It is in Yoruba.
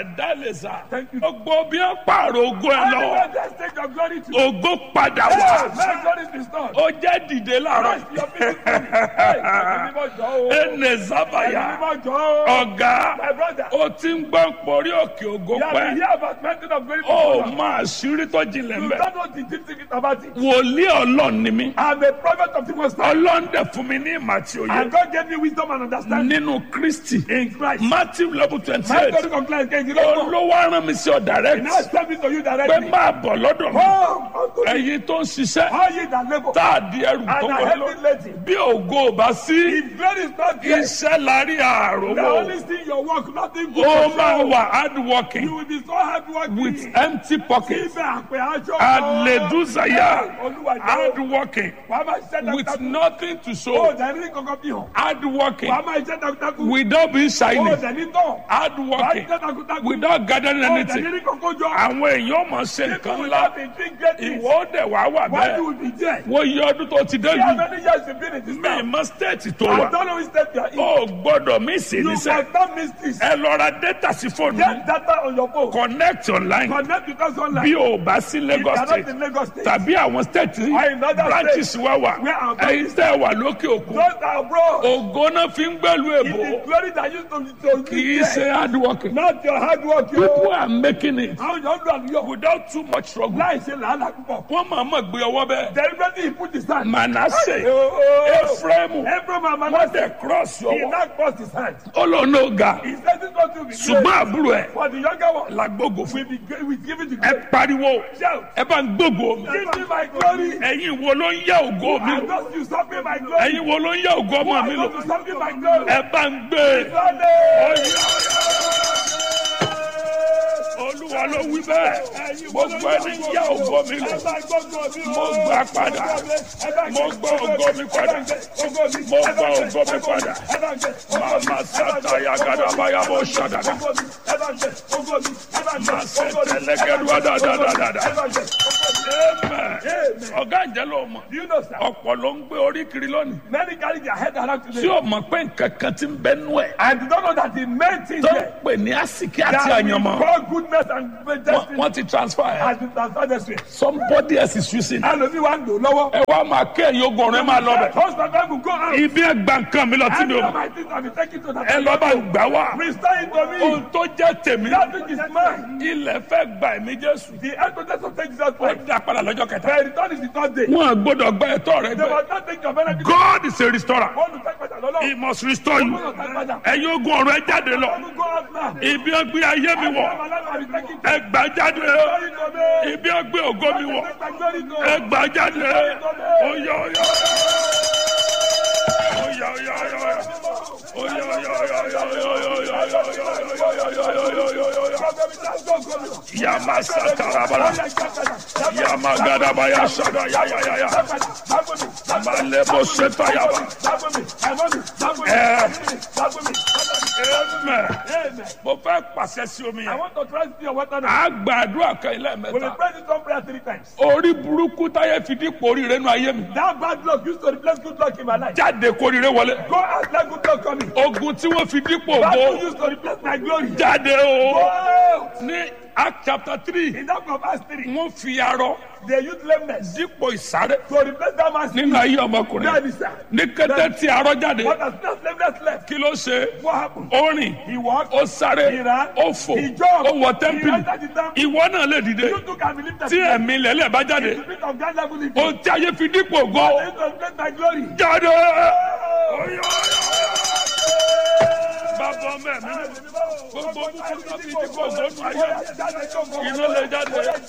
àdálẹ́sà Thank you. gbogbo bí wọ́n pààrọ̀ ogún ẹ lọ Anywhere that take your glory to. ogún padà Hey, wá let glory be restored. ó jẹ́ dìde láàárọ̀ Christ, your people glory. Hey, ẹ̀mí mímọ́ jọ o. ẹnẹ sábàyà Ẹ̀mí mímọ́ jọ o. ọ̀gá My brother, ó ti ń gbọ́ pọ̀rí òkè ògo you have been pẹ́ here about mountain of glory ó before. máa ṣírí tó jinlẹ̀ You mbẹ́ don't know the deep secret about it. wòlíì ọlọ́run ni mí I'm a prophet of the Most High. ọlọ́run dẹ̀ fún mi ní ìmọ̀ àti òye And God gave me wisdom and understanding nínú kristi in Christ. matthew level twenty My eight God complains against you. Don't know. olówó arán mi sí ọ direct Now it's coming to you pé directly. máa bọ̀ lọ́dọ̀ mi Come unto me. ẹ̀yin tó ń ṣiṣẹ́ All ye that labor tá a di ẹrù and tó are wọlé heavy laden. bí ògo ò bá sí If glory is not there, iṣẹ́ lárí the àròwọ̀ only thing your work, nothing good. ó for máa you. wà hard You working will be so hard working. with empty pockets Ibẹ̀ àpè aṣọ. Hallelujah. Olúwa hard jẹ́ working wàá máa ṣiṣẹ́ with takuntakun. nothing to O show dẹ̀ ní kankan fi hàn. hard working Wàá máa ṣiṣẹ́ takuntakun. without being O shiny dẹ̀ ní tán. hard Wàá working ṣiṣẹ́ takuntakun. without gathering O dẹ̀ anything ní kankan jọ. àwọn èèyàn mọ̀ ṣe nǹkan People ńlá have been doing great things. ìwọ ó dẹ̀ wá wà Why you bẹ́ẹ̀ will be there? wọ́n yí ọdún tó ti dé See how yìí many years you've been in this mi town? mọ stéètì tó I wà don't know which step you are in. ó gbọ́dọ̀ mí sí You níṣẹ́ must not miss this. ẹ lọ ra data sí fóònù Get data on your phone. connect online Connect with us online. bí o bá sí If you Lagos are not state in Lagos State, tàbí àwọn state Or in other branches wà wà Where our ẹ̀yin tẹ́ wà lókè òkun those are abroad. ògo náà fi ń gbẹ́lu It èbó is glory that used to to kì í be ṣe there. hard working Not your hard work. people You. are making it Àwọn yóò lọ àlùyọ. without too much struggle Láì ṣe làálàá púpọ̀. wọ́n máa mọ̀ gbé ọwọ́ bẹ́ẹ̀ Deliberately he put his hand. Manasseh Oh, oh. Ephraim Every man wọ́n man dẹ̀ cross he ọwọ́ now crossed his hand. ó lọ ní ọ̀gá He said this one to be ṣùgbọ́n great. àbúrò ẹ̀ For the younger one, làgbógo fún we be great. We give it to ẹ God. pariwo Shout. ẹ bá ń gbógo mi Give me my glory. ẹ̀yin wo ló ń yá ògo mi I lò don't usurp my glory. ẹ̀yin wo ló ń yá ògo ọmọ mi I lò don't usurp my glory. ẹ bá ń gbé Sunday. olúwa ló wí bẹ́ẹ̀ gbogbo ẹni ń yá ògo mi lò mo gbà padà mo gbà ògo mi padà mo gbà ògo mi padà màmá sátayà gàdàbáyà bó ṣàdàdà màá ṣe tẹlẹgẹdùá dáadáa amen ọ̀gá ìjẹ́ ló mọ̀ Do you know, sir? ọ̀pọ̀ ló ń gbé orí kiri lónìí Many carry their head around tí today o mọ̀ pé nǹkan kan ti ń bẹ nú ẹ̀ and they don't know that the main thing tó ń there pè ní àsìkí àti that we àyànmọ́ call goodness and Wọ́n- destiny wọ́n ti transfer ẹ̀ has been transferred this way. somebody else is using it. Ẹlòmíì wá ń lò lọ́wọ́. ẹ wá máa kẹ́yìn ogun ọ̀rẹ́ máa lọ bẹ̀. Husband and wife will go out. ibi ẹ gba nǹkan mi lọ tí mi Any ò of mọ̀ my things have been taken to that. ẹ lọ bá gbà wá. Restore it to me. ohun tó jẹ́ tèmi That which is mine. ilẹ̀ fẹ́ gba ẹ̀mí jésù. The evidence of take Jesus ó Christ. dá padà lọ́jọ́ kẹta. The return is the third day. wọn à gbọ́dọ̀ gba ẹ̀tọ́ rẹ They gbẹ. must not take your benefit. God is a restorer. Wọ́n lù tẹ́gbẹ̀tà lọ́lọ́. he must restore you. Wọ́n lù tẹ́gbẹ̀tà. ẹ̀yin ogun ọ̀rọ̀ ẹ jáde lọ. Wọ́n lù go out now. ibi ẹ gbé ayé mi wọ̀ Some alive have been taken to ẹ gbà jáde. glory to me. ibi ẹ gbé ògo mi wọ̀ Take my glory to ẹ me. gbà jáde. oyè oyè. oyè oyè oyè oyè. oyè oyè oyè oyè oyè oyè oyè oyè oyè oyè. Yama satarabara. Yama gadabaya sada ya ya ya ya. Malebo seta yaba. Amen. Mo fẹ́ pàṣẹ sí omi I yẹn. want to try to see your water now. A gbàdúrà kan ilé We will mẹ́ta. pray this one prayer three times. Orí burúkú táyé fi dípò oríire nínú ayé mi. That bad luck used to replace good luck in my life. Jáde kóríire wọlé. Go out let good luck come in. Ogun tí wọ́n fi dípò That ògo. one used to replace my glory. Jáde o. Go out. Ní Act chapter three, In that of Acts 3, wọ́n fi arọ they used lameness dípò ìsáré to replace that man's nínú ayé ọmọkùnrin. That is that. Ní kété tí arọ jáde, But as soon as lameness left, kí ló ṣe? what happened? Ó rìn, He walked. ó sáré, He ran. ó fò, He jumped. ó wọ He tẹ́ḿpìlì. entered the temple. Ìwọ náà lè dìde. You too can believe that. Tí ẹ̀mí lẹ́lẹ̀ bá The jáde, spirit of God level in you. ohun tí ayé fi dípò ògo They used to replace my glory. jáde. Oh. Oyè, oyè, oyè. Bàbá ọmọ ẹ̀mí, gbogbo búburú tó fi dípò ògo nù ayé, iná lè jáde.